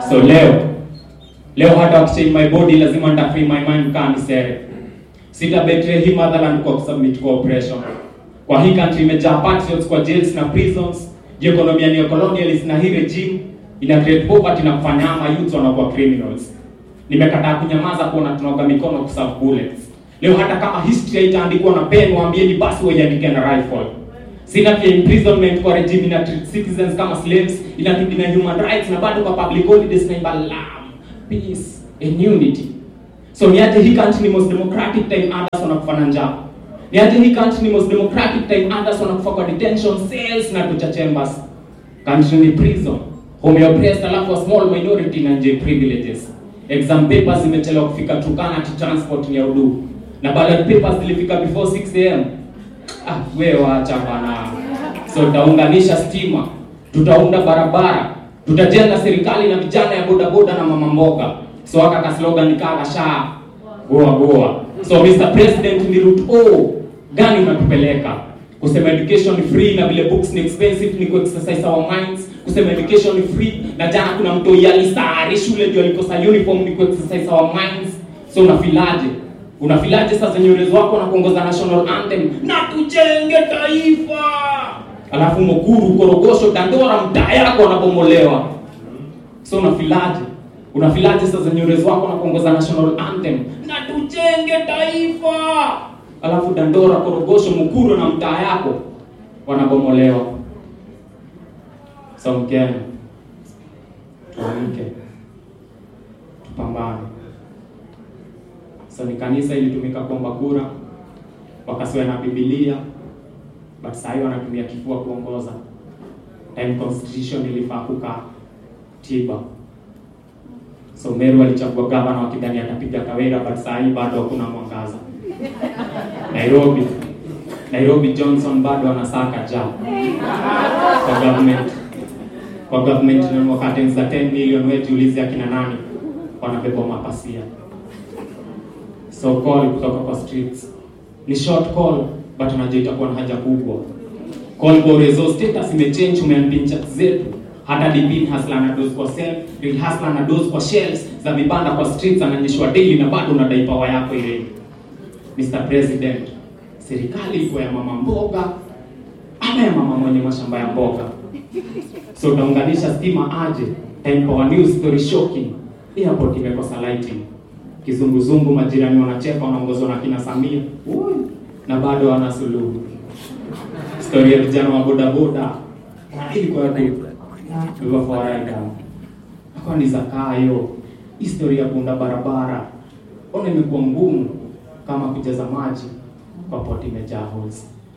So leo leo hata wakichange my body lazima nita free my mind kaa nisere. Sita betray hii motherland kwa kusubmit kwa oppression. Kwa hii country imejaa patriots kwa jails na prisons. Je, economy ni colonialist na hii regime ina create poverty na kufanya ama youth wanakuwa criminals. Nimekataa kunyamaza kuona tunaoga mikono kuserve bullets. Leo hata kama history haitaandikwa na pen, waambieni basi waiandike na rifle. Sina pia imprisonment kwa regime ina treat citizens kama slaves, ina na human rights na bado kwa public holidays na imba love, peace and unity. So niaje hii country ni most democratic time others wanakufa na njaa. Niaje hii country ni most democratic time others wanakufa kwa detention cells na torture chambers. Country ni prison. Home ya oppressed alafu a small minority na nje privileges. Exam papers zimechelewa kufika Turkana to transport ni ya udu. Na ballot papers zilifika before 6 am. Ah, wewe waacha bana. So tutaunganisha stima, tutaunda barabara, tutajenga serikali na vijana ya boda boda na mama mboga. So aka ka slogan nikala sha goa goa. So Mr President, ni route O gani unatupeleka? Kusema education ni free na vile books ni expensive ni ku exercise our minds. Kusema education ni free na jana kuna mtu yalisari shule ndio alikosa uniform ni ku exercise our minds. So unafilaje? Unafilaje sasa nywele wako na kuongoza national anthem na tujenge taifa, alafu Mukuru, Korogosho, Dandora mtaa yako wanabomolewa. So unafilaje? Unafilaje sasa nywele wako na kuongoza national anthem na tujenge taifa, alafu Dandora, Korogosho, Mukuru na mtaa yako wanabomolewa. So Mkenya, tuamke, tupambane. So ni kanisa ilitumika kuomba kura, wakasiwa na Biblia, but saa hiyo wanatumia kifua kuongoza. Time constitution ilifaa kukaa tiba. So Meru alichagua gavana wakidhani atapiga Kawira, but saa hii bado hakuna mwangaza. Nairobi, Nairobi Johnson bado anasaka ja kwa government kwa government na curtains za 10 million, wewe jiulize akina nani wanabeba mapasia so call kutoka kwa streets ni short call but unajua itakuwa na haja kubwa. Call Borezo status imechange, umeambia chat zetu hata DP hasla na dose kwa self, real hasla na dose kwa shelves za vibanda kwa streets, ananyeshwa daily na bado unadai power yako ile. Mr President, serikali iko ya mama mboga ama ya mama mwenye mashamba ya mboga? So utaunganisha stima aje? Time Power News story shocking, airport imekosa lighting kizunguzungu, majirani wanacheka, wanaongozwa na kina Samia Ui, na bado wana suluhu. Story ya vijana wa bodaboda ilikuwa ilikuwa fawaida akawa ni zakayo. Historia ya kuunda barabara ona imekuwa ngumu kama kujaza maji kwa poti imejaa holes.